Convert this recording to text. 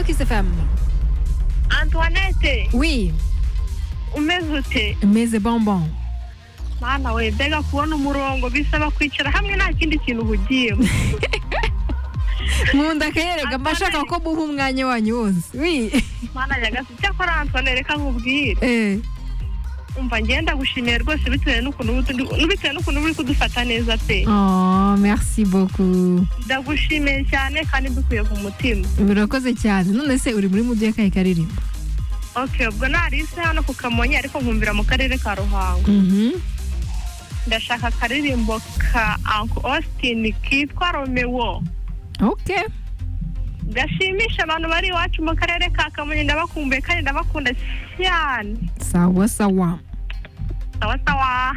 Kiss FM Antoinette Oui, umeze ute meze bonbon. mana we mbega kubona umurongo bisaba kwicara hamwe nta kindi kintu uhugiyemo Nkunda akaherega mba nshaka ko muha umwanya wanyu wose. Oui. mana nyagasi icyakora Antoinette reka nkubwire Eh. umva ngenda gushimiye rwose bitewe n'ukuntu uri kudu- bitewe n'ukuntu uri kudufata neza pe Oh, merci beaucoup. ndagushimiye cyane kandi dukwiye ku mutima Urakoze cyane. None se uri muri mu gihe kahe karirimbo? okay ubwo narise hano ku kamonyi ariko nkumvira mu karere ka ruhango Mhm. ndashaka akaririmbo ka uncle austin kitwa romeo Okay. gashimisha abantu bari iwacu mu karere ka kamonyi ndabakumbuye kandi ndabakunda cyane Sawa sawa. sawa sawa